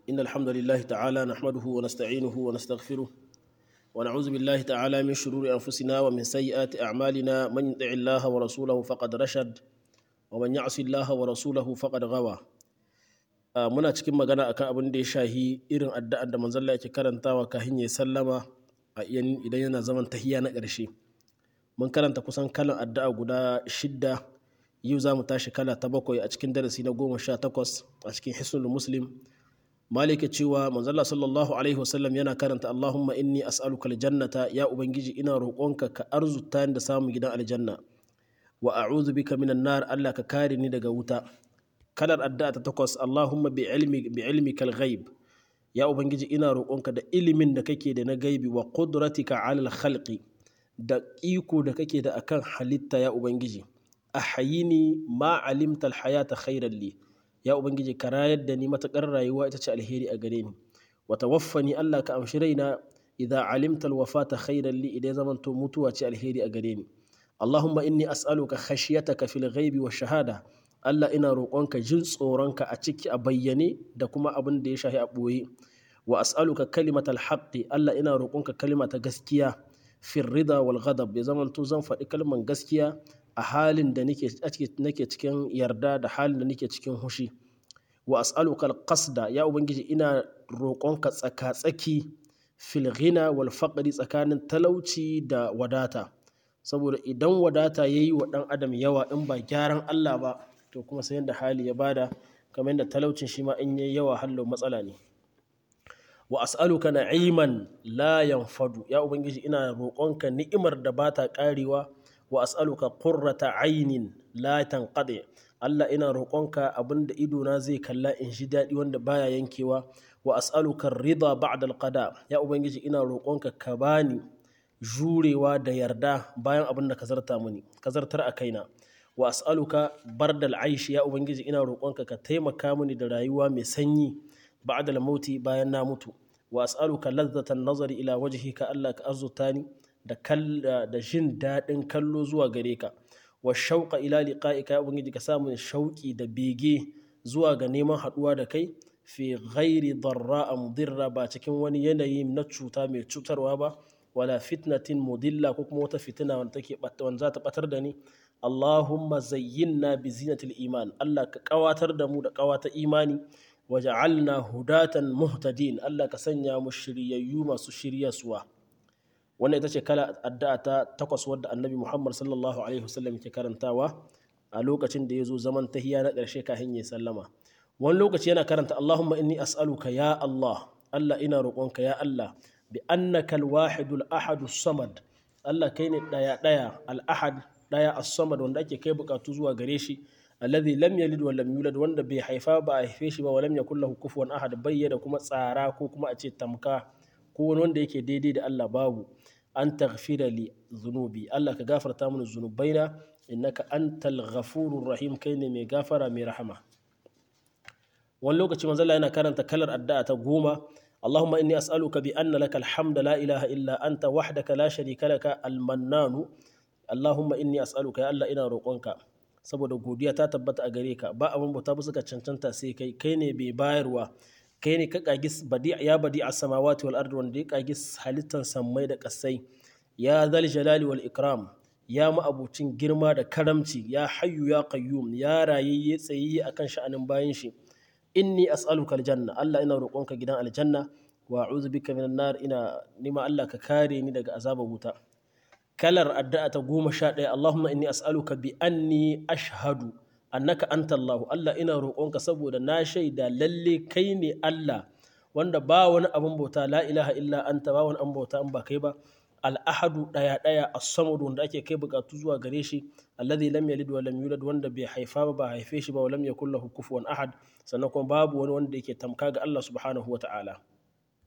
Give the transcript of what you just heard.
إن الحمد لله تعالى نحمده ونستعينه ونستغفره ونعوذ بالله تعالى من شرور أنفسنا ومن سيئات أعمالنا من يطع الله ورسوله فقد رشد ومن يعص الله ورسوله فقد غوى muna cikin magana akan abin da ya shahi irin addu'ar da manzon Allah yake karantawa kafin ya sallama a idan yana zaman tahiyya na ƙarshe mun karanta kusan kalan addu'a guda shidda yau za mu tashi kala ta bakwai a cikin darasi na goma sha takwas a cikin hisnul muslim malika cewa manzala sallallahu alaihi wasallam yana karanta allahumma inni as'aluka aljannata ya ubangiji ina roƙonka ka arzuta da samun gidan aljanna wa a'udhu bika minan nar allah ka kare ni daga wuta kalar addu'a ta takwas allahumma bi ilmi bi ilmikal ghaib ya ubangiji ina roƙonka da ilimin da kake da na gaibi wa qudratika alal khalqi da iko da kake da akan halitta ya ubangiji ahayini ma alimta alhayata khairan li ya ubangiji ka rayar da ni matakar rayuwa ita ce alheri a gare ni wa tawaffani Allah ka amshi raina idza alimta alwafata khairan li idan zaman to mutuwa ce alheri a gare ni Allahumma inni as'aluka khashyataka fil ghaibi wash shahada Allah ina roƙonka jin tsoronka a ciki a bayyane da kuma abin da ya shahi a ɓoye wa as'aluka kalimatal haqqi Allah ina roƙonka kalima ta gaskiya fil rida wal ghadab ya zaman to zan faɗi kalman gaskiya a halin da nake cikin yarda da halin da nake cikin hushi wa as'aluka alqasda ya ubangiji ina roƙonka tsaka-tsaki fil ghina wal faqri tsakanin talauci da wadata saboda idan wadata yayi wa dan adam yawa in ba gyaran Allah ba to kuma sai yanda hali ya bada kamar yadda talaucin shi ma in yayi yawa hallo matsala ne wa as'aluka na'iman la yanfadu ya ubangiji ina roƙonka ni'imar da bata karewa wa as'aluka qurrata aynin la tanqadi Allah ina roƙonka abinda idona zai kalla in shi daɗi wanda baya yankewa wa as'aluka rida ba'da alqada ya ubangiji ina roƙonka ka bani jurewa da yarda bayan abin da ka zarta mini ka zartar a kaina wa as'aluka bardal aishi ya ubangiji ina roƙonka ka taimaka mini da rayuwa mai sanyi ba'da mauti bayan na mutu wa as'aluka ladzatan nazari ila wajhika Allah ka arzuta ni da jin daɗin kallo zuwa gare ka wa shauƙa ila liqa'ika ya ubangiji ka samu shauƙi da bege zuwa ga neman haɗuwa da kai fi ghairi darra mudirra ba cikin wani yanayi na cuta mai cutarwa ba wala fitnatin mudilla ko kuma wata fitina wanda take wanda za ta batar da ni Allahumma zayyinna bi zinatil iman Allah ka kawatar da mu da kawata imani waja'alna hudatan muhtadin Allah ka sanya mu shiryayyu masu shiryaswa wannan ita ce kala addu'a ta takwas wadda annabi muhammad sallallahu alaihi wasallam ke karantawa a lokacin da ya zo zaman tahiya na ƙarshe kafin ya sallama wani lokaci yana karanta allahumma inni as'aluka ya allah allah ina roƙonka ya allah bi annaka alwahidul ahadus samad allah kai ne daya daya al ahad daya as-samad wanda ake kai bukatu zuwa gare shi alladhi lam yalid wa lam yulad wanda bai haifa ba a haife shi ba wa lam yakul lahu kufuwan ahad bayyana kuma tsara ko kuma a ce tamka ko wani wanda yake daidai da Allah babu an taghfira li zunubi Allah ka gafarta mana zunubaina innaka antal ghafurur rahim kai ne mai gafara mai rahama wani lokaci manzo yana karanta kalar addu'a ta goma Allahumma inni as'aluka bi anna laka alhamda la ilaha illa anta wahdaka la sharika laka almannanu Allahumma inni as'aluka ya Allah ina roƙonka saboda godiya ta tabbata a gare ka ba abin bauta ba suka cancanta sai kai kai ne bai bayarwa kai ne ka kagi ya badi a samawati wal ardi wanda ya kagi halittar sammai da kasai ya zal jalali wal ikram ya ma'abucin girma da karamci ya hayyu ya qayyum ya rayayye tsayayye akan sha'anin bayan shi inni as'aluka aljanna Allah ina roƙonka gidan aljanna wa a'udhu bika minan nar ina nima Allah ka kare ni daga azabar wuta kalar addu'a ta goma sha ɗaya Allahumma inni as'aluka bi anni ashhadu annaka anta Allah Allah ina roƙonka saboda na shaida lalle kai ne Allah wanda ba wani abin bauta la ilaha illa anta ba wani abin bauta in ba kai ba al'ahadu ɗaya ɗaya as-samad wanda ake kai bukatu zuwa gare shi alladhi lam yalid wa lam yulad wanda bai haifa ba ba haife shi ba wa lam yakul lahu kufuwan ahad sannan kuma babu wani wanda yake tamka ga Allah subhanahu wa ta'ala